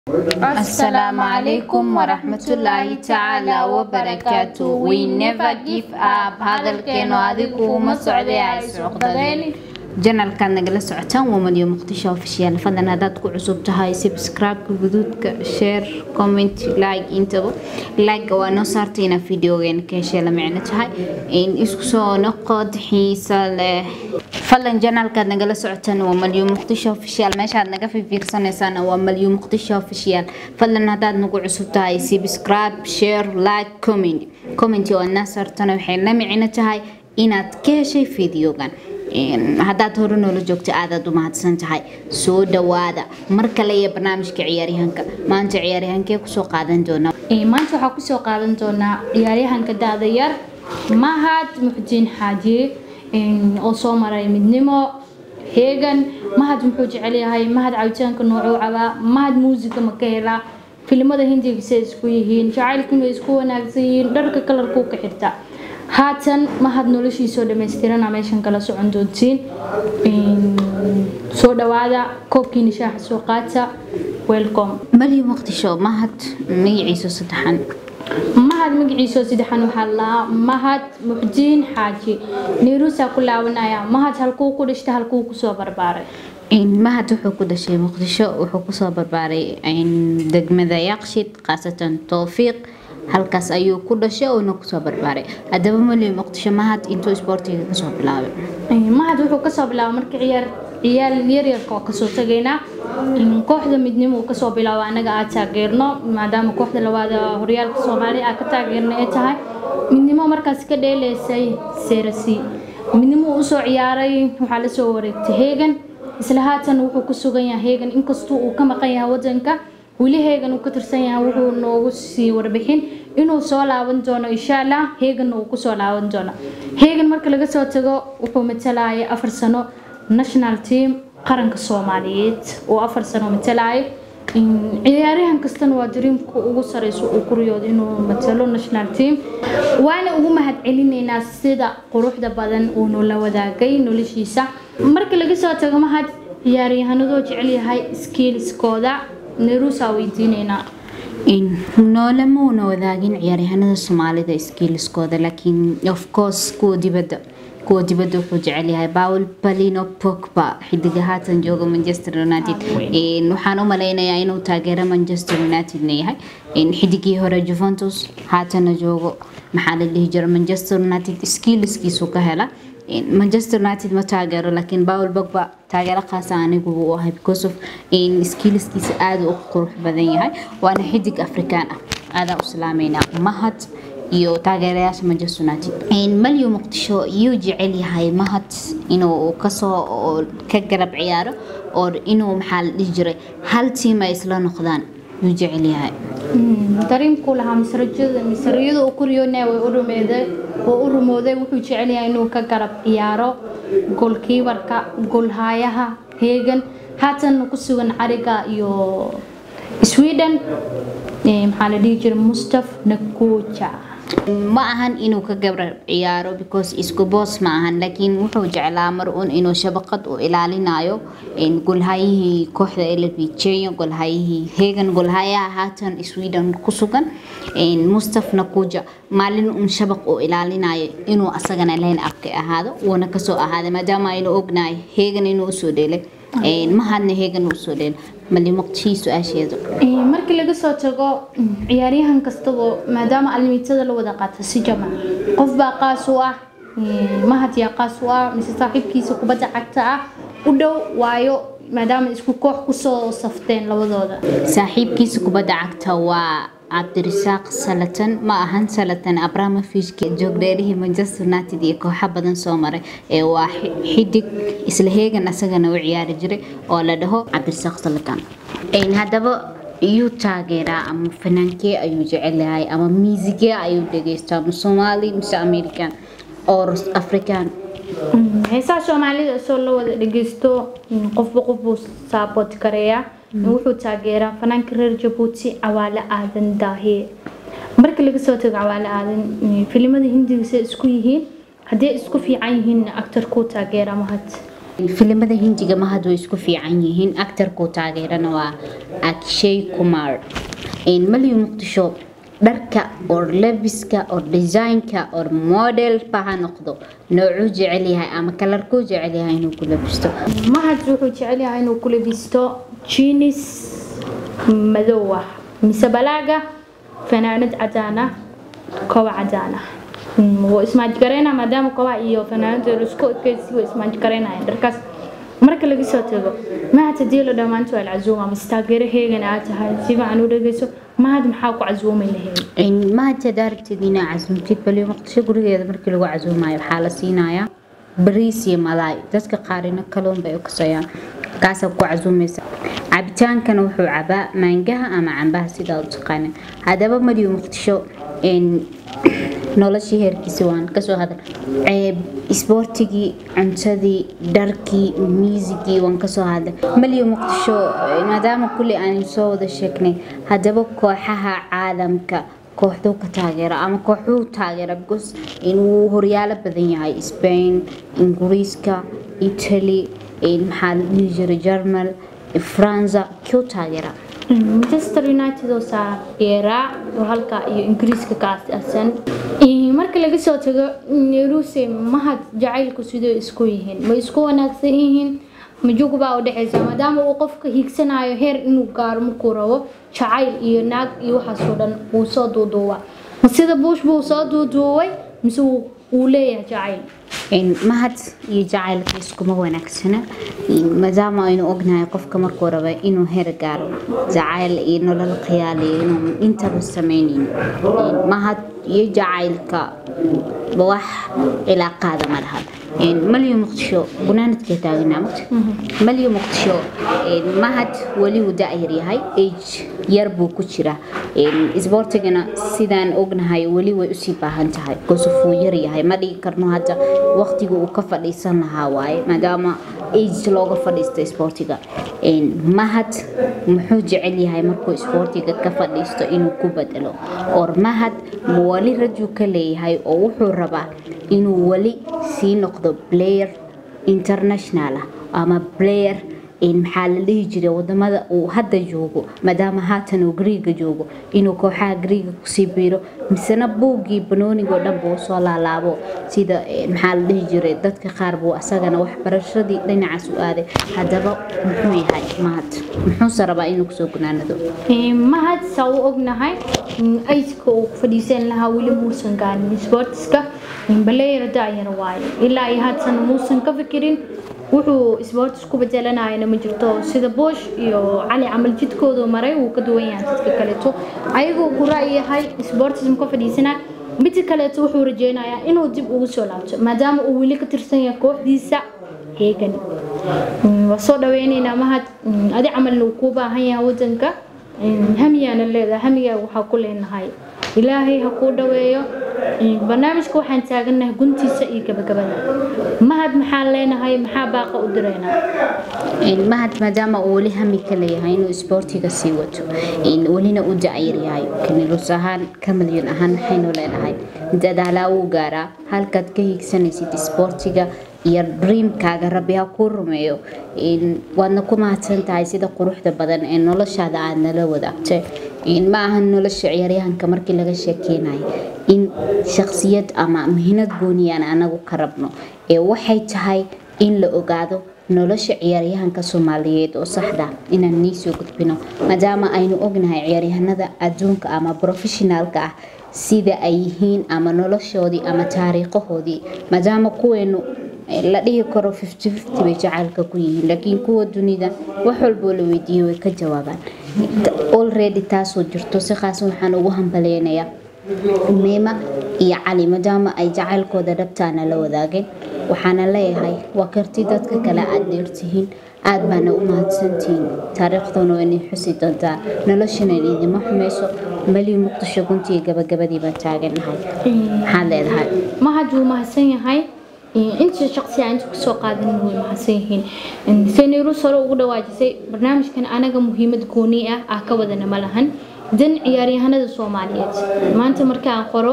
Assalamu alaikum warahmatullahi ta'ala wabarakatuh. We never give up. Hadalkeenu adigu uma socday ay socdeen. janalkaad nagala socotaan waa madiyo muqdisho ofishiyaal fadlan haddaad ku cusub tahay subscribe-ka guduudka share comment like intaba like waa noo saartay inaad videogeena ka heshee la micno tahay in isku soo noqod xiisa leh fadlan janalkaad nagala socotaan waa malyo muqdisho ofishiyaal meeshaad naga fiirsanaysaan waa malyo muqdisho ofishiyaal fadlan haddaad nagu cusub tahay subscribe share like comment comment oo aad naa saartana waxay la micno tahay inaad ka heshay videogan haddaad hore noola joogto aadaad u mahadsan tahay soo dhawaada mar kale iyo barnaamijka ciyaaryahanka maanta ciyaaryahankee kusoo qaadan doonaa maanta waxaa kusoo qaadan doonaa ciyaaryahanka da-da yar mahad muxudiin xaajiye oo soo maray midnimo heegan mahad muxuu jecel yahay mahad cabitaanka noocuu cabaa mahad muusiga ma ka helaa filimada hindigiisa isku yihiin jacaylkuna isku wanaagsan yihiin dharka kalarkuu ka xirtaa haatan mahad noloshiisoo dhammaystirana meeshan kala socon doontiin soo dhawaada koobkiina shaaxa soo qaata welcome malyo muqdisho mahad magaciisa saddexan mahad magaciisoo saddexan waxaa lahaa mahad muxdiin xaaji niiruusaa ku laabanaya mahad halkuu ku dhishta halkuu kusoo barbaaray mahad wuxuu ku dhashay muqdisho wuxuu kusoo barbaaray degmada yaqshid khaasatan towfiiq halkaas ayuu ku dhashay oona kusoo barbaaray haddaba malyo muqdisho mahad intuu isboortiga kasoo bilaabay mahad wuxuu kasoo bilaabay marka ciyaar ciyaal yaryarka oo kasoo tagaynaa kooxda midnimo uu kasoo bilaabo anaga aad taageerno maadaama kooxda labaad horyaalka soomaaliya aad ka taageerna ay tahay midnimo markaas ka dheeleysay serasi midnimo usoo ciyaaray waxaa lasoo wareegtay heegan isla haatan wuxuu ku sugan yahay heegan inkastuu uu ka maqan yahay wadanka weli heegan uu ka tirsan yahay wuxuu noogu sii warbixin inuu soo laaban doono insha allah heeganna uu kusoo laaban doono heegan marka laga soo tago wuxuu matalaya afar sano national team qaranka soomaaliyeed oo afar sano matalaayo ciyaaryahan kastana waa dariimka ugu sareyso uu ku riyoodo inuu matalo national team waana ugu mahad celinaynaa sida quruxda badan uu noola wadaagay noloshiisa marka laga soo tago mahad ciyaaryahanadoo jecel yahay skiiliskooda neruusaa weydiinaynaa noolamuuna wadaagin ciyaaryahanada soomaalida skiiliskooda laakiin of course kuwa dibadda kuwa dibadda wuxuu jecel yahay paul palino pogba xidiga haatan jooga manchester united waxaan u malaynayaa inuu taageero manchester unitedna yahay xidigii hore juventus haatana joogo maxaa la dhihi jira manchester united skiiliskiisu ka hela manchester united ma taageero laakiin paul bogba taageero khaasa anigu uu ahay because of skiliskiisa aada u qurux badan yahay waana xidig afrikaan ah aadaan u salaameynaa mahad iyo taageerayaasha manchester united malyo muqdisho iyuu jecel yahay mahad inuu kasoo ka garab ciyaaro oo inuu maxaa la dhihi jiray hal tiim ay isla noqdaan yuu jecel yahay dariimkuu lahaa misrajada misriyada uu ku riyoonaya way u rumeeday oo u rumooday wuxuu jecel yahay inuu ka garab ciyaaro goolkiibarka goolhaayaha heegan haatan ku sugan cariga iyo sweden maxaa la dhihi jiray mustaf nakuja ma ahan inuu ka gabrab ciyaaro because isku boos ma ahan laakiin wuxuu jeclaa mar un inuu shabaqad u ilaalinayo golhayihii kooxda elbj golhayihii heegan golhayaha haatan sweden ku sugan mustaf nakuja maalin un shabaq u ilaalinayo inuu asagana layn abka ahaado wuuna kasoo ahaaday maadaama aynu ognahay heegan inuu usoo dheelay mahadna heegan usoo dheelay mali muqdishii su-aasheedu markii laga soo tago ciyaaryahan kastaba maadaama alimiitada la wada qaata si jamac qof baa qaas u ah mahad yaa qaas u ah mise saaxiibkiisa kubadda cagta ah u dhow waayo maadaama isku koox kusoo safteen labadooda saaxiibkiisa kubadda cagta waa cabdirisaaq salatan ma ahan salatan abramovich joogdheerihii manchester united iyo kooxo badan soo maray ee waa xidig isla heegan asagana u ciyaari jiray oo la dhaho cabdirisaaq salatan haddaba iyuu taageeraa ama fanaankee ayuu jecel yahay ama miisigee ayuu dhegeystaa ma soomaali mise american or african heesaha soomaalida isoo la wada dhegeysto qofba qof buu saaboot gareeyaa wuxuu taageeraa fanaanka reer jabuuti cawaale aadan daahiye marka laga soo tago cawaale aadan filimada hindiga say isku yihiin haddii isku fiican yihiin actarkuu taageera mahad filimada hindiga mahad way isku fiican yihiin actarkuu taageerana waa akshay kumar malyu muqdisho dharka or lebiska or designka or modelba ha noqdo noocuu jecel yahay ama kalarkuu jecel yahay inuu ku labisto mahad wuxuu jecel yahay inuu ku labisto jinis madow ah mise balaaga fanaanad cadaan ah koba cadaan ah wuu ismaajgareynaa maadaama kobaha iyo fanaanadooda isku ekeysi way ismaajgareynayaan dharkaas marka laga soo tago mahad hadii la dhammaanto waa alcazuuma mise taageero heegan aad tahay si fiican u dhegeyso mahad maxaa ku casuumi lahayd mahad hadaa rabtid inaa casuumtid bali muqdisho gurigeeda markii lagu casuumayo waxaa la siinayaa bariis iyo malaay dadka qaarina kaluun bay u kasayaan kaasaa ku casuumaysa cabitaankana wuxuu cabaa maangaha ama cambaha sidaa u taqaana haddaba mariyo muqdisho noloshii heerkiisi waan kasoo hadal ceeb isboortigii cuntadii dharkii miisigii waan kasoo hadal maliyo muqdisho maadaama kulli aan soo wada sheegnay haddaba kooxaha caalamka kooxduu ka taageera ama kooxuu taageera because inuu horyaalo badan yahay spain ingiriiska italy maxaa la dhihi jiray germal faransa kuu taageera manchester united oo taageeraa oo halka iyo ingiriiska ka aasaasan marka laga soo tago neruse mahad jacaylku sidoo isku yihiin ma isku wanaagsan yihiin majug baa u dhexaysa maadaama uu qofka hiigsanayo heer inuu gaaro markuu rabo jacayl iyo naag iyo waxaasoo dhan wuu soo duuduuba ma sida buush buu soo duuduubay mise wuu leeyahay jacayl mahad iyo jacaylka iskuma wanaagsana maadaama aynu ognahay qofka markuu raba inuu heer gaaro jacayl iyo nolol khiyaaliyo inuu intaba samaynayn mahad iyo jacaylka wax cilaaqaada ma laha malyo muqdisho gunaanadka taagnaa malyo muqdisho mahad weli uu da-yar yahay age yar buu ku jira isboortigana sidaan ognahay weli way usii baahan tahay gosofuu yar yahay ma dhigi karno hadda waqtiga uu ka fadhiisan lahaa waaye maadaama age looga fadhiisto isboortiga mahad muxuu jecel yahay markuu isboortiga ka fadhiisto inuu ku bedelo or mahad wali rajuu ka leeyahay oo wuxuu rabaa inuu weli sii noqdo player international ah ama player maxaa la dhihi jiray wadamada uu hadda joogo maadaama haatan uu griiga joogo inuu kooxaha griiga kusii biiro misena buuggii banoonigoo dhan buu soo laalaabo sida maxaa la dhihi jiray dadka qaar buu asagana waxbarashadii dhinacaas u aaday haddaba muxuu yahay mahad muxuuse rabaa inuu kusoo gunaanado mahad saa u ognahay ayska uu fadhiisan lahaa weli muusan gaarin sportiska baleyer daayar waaye ilaa iyo haatan muusan ka fikirin wuxuu sportis ku bedelanayana ma jirto sida boosh iyo cali camal jidkoodu maray wuu ka duwan yahay dadka kaleeto ayagoo ku ra'yahay sportism ka fadhiisana midka kaleeto wuxuu rajeynayaa inuu dib ugu soo laabto maadaama uu weli ka tirsan yahay kooxdiisa heegan waa soo dhaweyneynaa mahad adi camalna uu kuu baahan yahay wadanka hamiyaana leedahay hamigaa waxaa ku leenahay ilaahay ha kuu dhaweeyo barnaamijka waxaan taagannahay guntiisa iyo gabagabada mahad maxaan leenahay maxaa baaqa u direynaa mahad maadaama uu weli hami ka leeyahay inuu isboortiga sii wato welina u da-yar yahay kanilus ahaan ka milyan ahaan maxaynu leenahay dadaalaa wuu gaaraa halkaad ka hiigsanaysid isboortiga iyo dreamkaaga rabbi ha kuu rumeeyo waadna ku mahadsan tahay sida quruxda badan ee noloshaada aad nala wadaagtay ma ahan nolosha ciyaaryahanka markii laga sheekeynayo in shaksiyad ama muhiinad gooniyaan anagu ka rabno ee waxay tahay in la ogaado nolosha ciyaaryahanka soomaaliyeed oo saxda inaan nii soo gudbino maadaama aynu ognahay ciyaaryahanada adduunka ama professionaalka ah sida ay yihiin ama noloshoodii ama taariikhahoodii maadaama kuweenu la dhihi karo fifty fifty bay jacaylka ku yihiin laakiin kuwa dunida wax walboo la weydiiyey way ka jawaabaan already taasoo jirto si khaas waxaan ugu hambaleynayaa meema iyo cali maadaama ay jacaylkooda dhabtaana la wadaageen waxaana leeyahay waa karti dadka kale aad dheertihiin aad baana u mahadsantihiin taariikhdana waa inay xusi doontaa noloshana idima xumayso mali muqdisho guntii gabagabadii baan taagannahay maxaad leedahay mahad wuu mahadsan yahay inta shaqsi aan inta kusoo qaadanin way mahadsan yihiin seniirus hore ugu dhawaajisay barnaamijkan anaga muhiimad gooni ah ah ka wadana ma lahan dan ciyaaryahanada soomaaliyeed maanta markaan qoro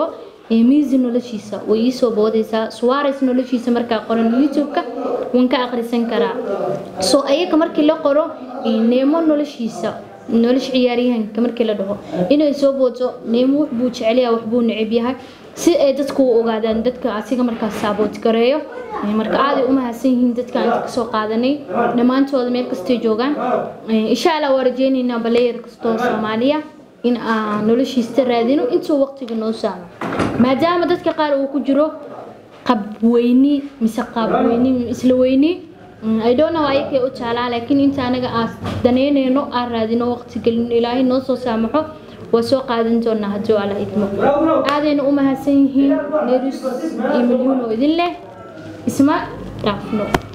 miisi noloshiisa way iisoo boodaysaa suwares noloshiisa markaa qoran youtube-ka waan ka akhrisan karaa soo ayaga markii la qoro neemo noloshiisa nolosha ciyaaryahanka markii la dhaho inay soo booto neemo wax buu jecelyaha wax buu neceb yahay si ay dadku u ogaadaan dadka asiga markaas saaboot gareeyo marka aaday u mahadsan yihiin dadka inta kasoo qaadanay dhammaantooda meel kastay joogaan insha allah waa rajeynaynaa baleyer kastoo soomaaliya in aan noloshiista raadino intuu waqtiga noo saamo maadaama dadka qaar uu ku jiro qabweyni mise qaabweyni isla weyni I don't know ayakay u taalaa laakiin inta anaga aan daneynayno aan raadino waqti gelin ilaahay noo soo saamaxo waa soo qaadan doonaa haddii alla idmo aadayna u mahadsan yihiin neerus iyo milyuun oo idin leh isma dhaafno